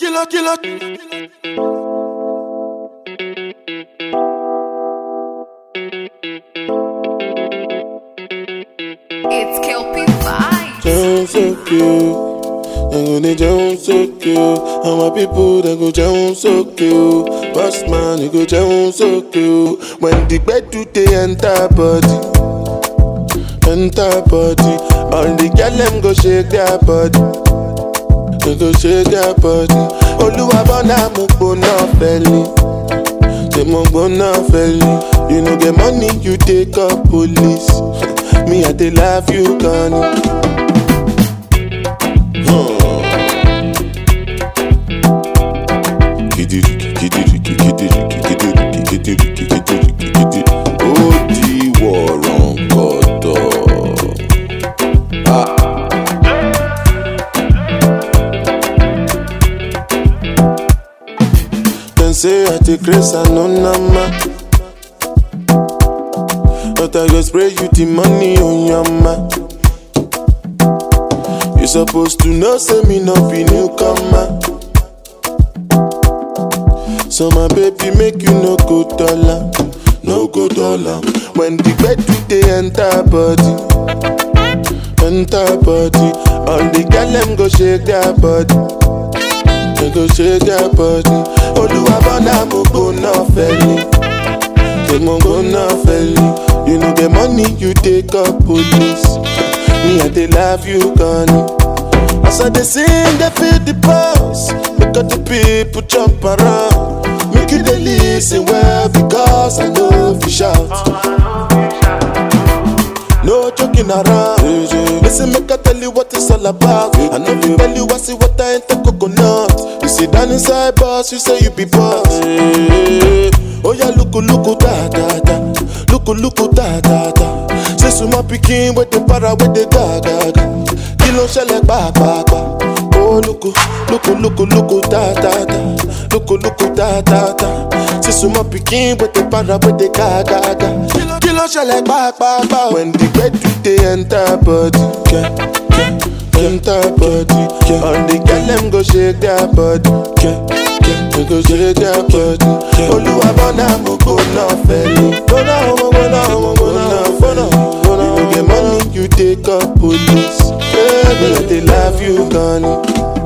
Killer, killer. It's Kelpie Vibes. Down so cute. They go they down so cute. And my people they go down so cute. Boss man, they go down so cute. When the bed do they enter body, enter body. All the girl them go shake their body. They go shake their body. Oluwa bona mo gbona feli. Say mo gbona feli. You know get money, you take up police. Me I dey love you, Connie. ó di wọ̀rọ̀ kọ̀dọ̀. Dem say I dey grace and no nama. But I go spray you the money on your ma. You supposed to know say me no be newcomer. So my baby make you no go dollar, no go dollar. When the bed do they enter body, enter body. All the girl them go shake their body, they go shake their body. Oluwa bona mo go na feli, they mo go na feli. You know the money you take up police. Me I dey love you, Connie. As I dey sing, they feel the pulse. Make all the people jump around. Make you dey listen well because I know if you shout. No joking around. Listen, make I tell you what it's all about. I know if you tell you I see what I ain't the coconut. You sit down inside boss, you say you be boss. Oh yeah, look, look, da da da. Look, look, da da da. Say some more picking with the para with the ga ga ga. Kilo ṣẹlẹ̀ pàápàá. Oh look, look, look, look, da da da. Look, look, da da da. Say some more picking with the para with the ga ga ga. Kilo ṣẹlẹ̀ pàápàá. When the bed do they enter body. Yeah, yeah, enter body. Yeah. All the girl them go shake their body. Yeah, yeah, they go shake their body. Olúwa bọ́nà mo kò náà fẹ́ lé. Bọ́nà ọmọ bọ́nà ọmọ bọ́nà bọ́nà bọ́nà. You no get money, you take up police. Baby, I dey love you, Connie.